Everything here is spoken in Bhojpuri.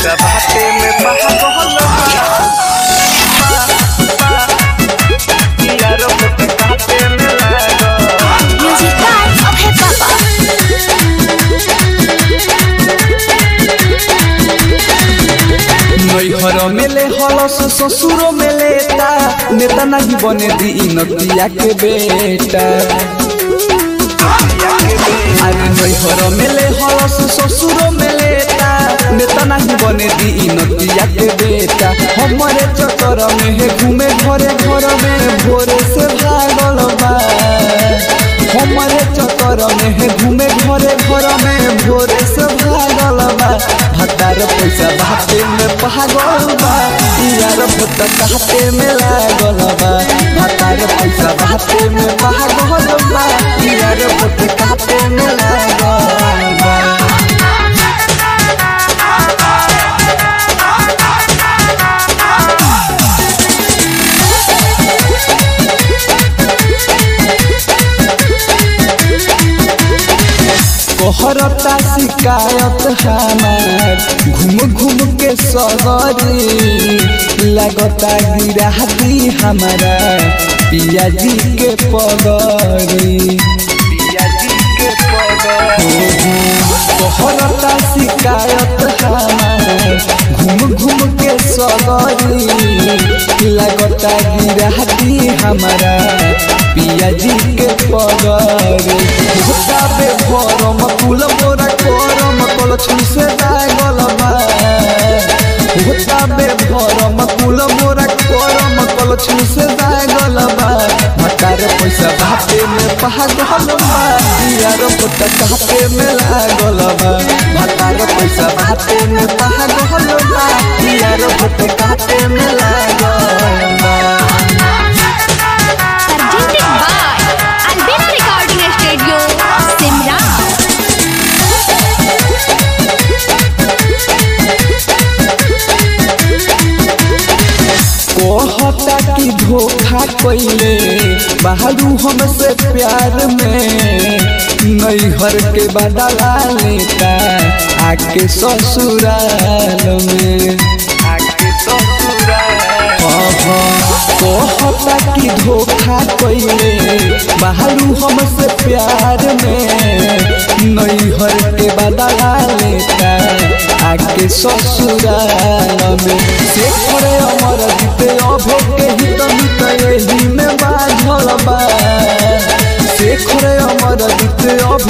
पैसा बाटे में पागल बा यारो के बाटे में लागल Music by Okay Papa. नैहर मेले हलस ससुरो मेलेता नेता नहीं बने दी नतिया के बेटा अरे नैहर मेले हलस ससुरो मेलेता नेता नहीं बने दी नतिया के बेटा हमारे चक्कर में है घूमे घरे घर में भोरे से भागल बा हमारे चक्कर में है घूमे घरे घर में भोरे से भागल बा हतार पैसा बाटे में पागल बा यार भोटा कहते में लागल बा हतार पैसा बाटे में पागल बा यार भोटा कहते में लागल बा कोहरता शिकायत हमार घूम घूम के सगरी लगता गिरा दी हमारा पिया जी के पगरी कोहरता शिकायत हमार घूम घूम के सगरी लगता गिरा दी हमारा पिया जी के पगरी होताबे भरम कुल मोरा करम कल छुसे लागल बा होताबे भरम कुल मोरा करम कल छुसे लागल बा मकार पैसा बाटे में पागल बा यार पोता काटे में लागल बा मकार पैसा बाटे में पागल बा यार पोता काटे में लागल बा Presented by Albina Recording Studio, Simran. कहता कि धोखा कैले बाहरू हमसे प्यार में नैहर के बदला लेता आके ससुराल में आके ससुराल कहता कि धोखा कैले बाहरू हमसे प्यार में नैहर के बदला लेता आके ससुराल में से करे अमर जीते अभो के हित मित एही में बाझल बा से करे अमर जीते अभो